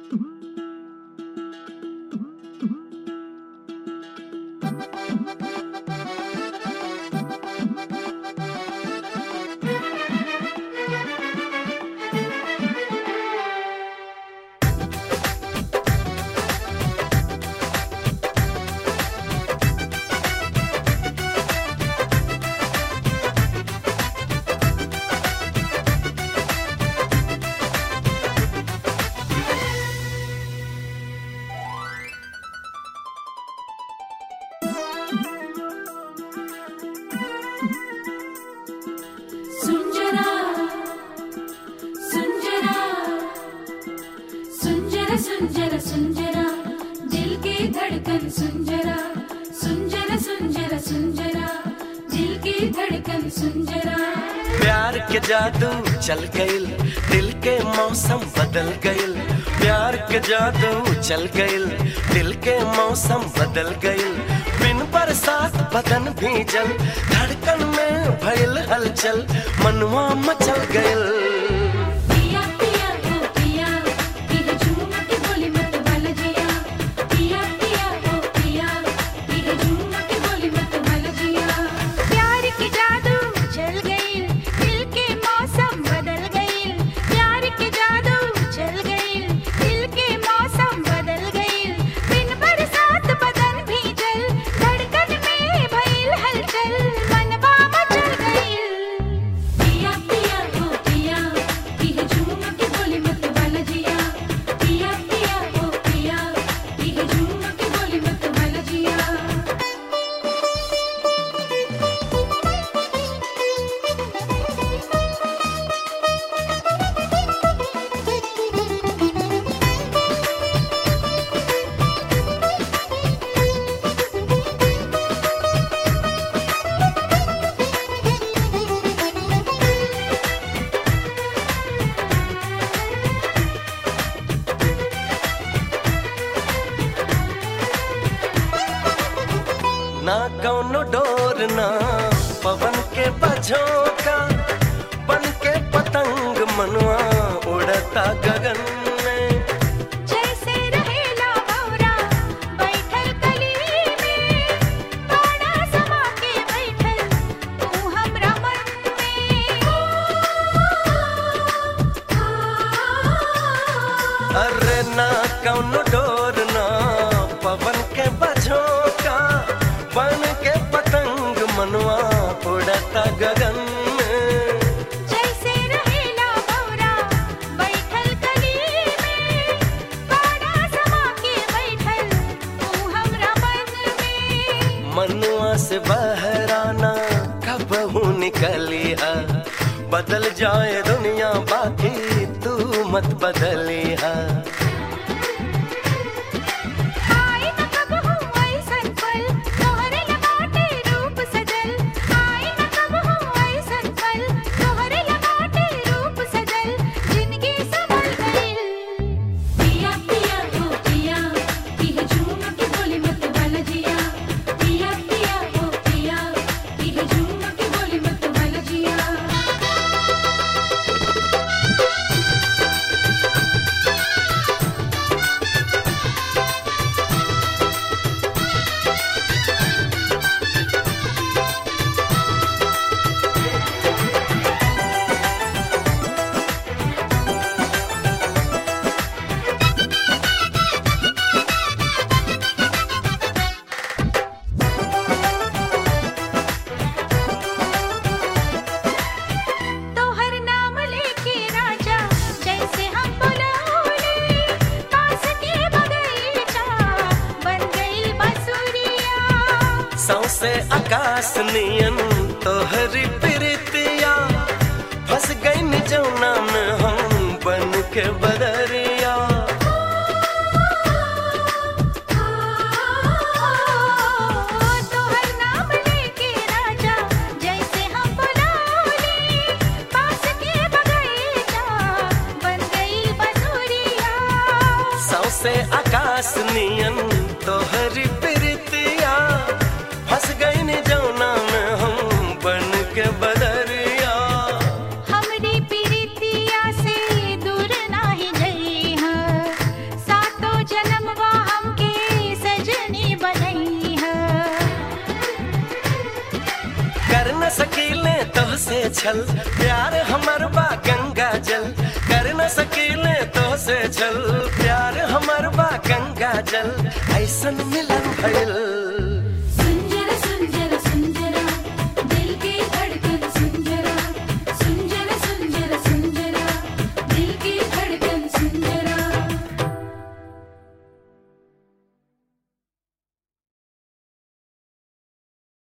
सुंजरा सुंजरा सुंजरा सुंजरा सुंजरा दिल की धड़कन सुंजरा सुंजरा सुंजरा सुंजरा दिल की धड़कन सुंजरा प्यार के जादू चल गइल दिल के मौसम बदल गइल प्यार के जादू चल गइल दिल के मौसम बदल गइल बिन बरसात बदन भीजल धड़कन में भइल हलचल मनवा मचल गइल पिया पिया ओ पिया ये झूम के बोली मत भल जिया पिया पिया ओ पिया ये झूम के बोली मत भल जिया प्यार की जादू चल गई दिल के मौसम बदल गई प्यार की जादू चल गई दिल के मौसम बदल गई बिन बरसात बदन भीजल धड़कन में भइल हलचल मनवा मचल गई पिया पिया ओ पिया ये झूम के बोली मत भल जिया पिया पिया ओ पिया ये झूम के बोली मत भल जिया ना कौनो डोर ना पवन के बझोंका बन के पतंग मनवा उड़ता गगन में जैसे रहेला भौरा बैठल कली में बाड़ा समा के बैठल तू हमरा मन में अरे ना कौनो डोर ना पवन के बझोंका बन के पतंग मनवा उड़ता गगन में जैसे रहेला भौरा बैठल कली में बाड़ा समा के बैठल तू हमरा मन में मनुआ से बहराना कबहू निकली है बदल जाए दुनिया बाकी तू मत बदली है आई न कबहू ऐसन पल तोहरे लगाटे रूप सजल आई न कबहू ऐसन पल तोहरे लगाटे रूप सजल जिंदगी संभल गइल पिया पिया ओ पिया ये झूम के बोली मत भल जिया पिया पिया ओ पिया ये झूम के बोली मत भल जिया तोहर नाम लेके राजा जैसे हम बुलाओले पास के बगीचा बन गइल बसुरिया सौसे आकाश नियन तोहरी प्रीतिया फंस गई जौना में हम बन के बदरिया तोहर नाम लेके राजा जैसे हम बुलाओले पास के बगीचा बन गइल बसुरिया सौसे आकाश नियन तोहरी प्रीतिया फंस गई जौना में हम बन के बदरिया हमरी प्रीतिया से दूर नाही जइहा न सकीले तो से छल प्यार हमर बा गंगा जल कर न सकीले तो से छल प्यार हमर बा गंगा जल ऐसन मिलन भइल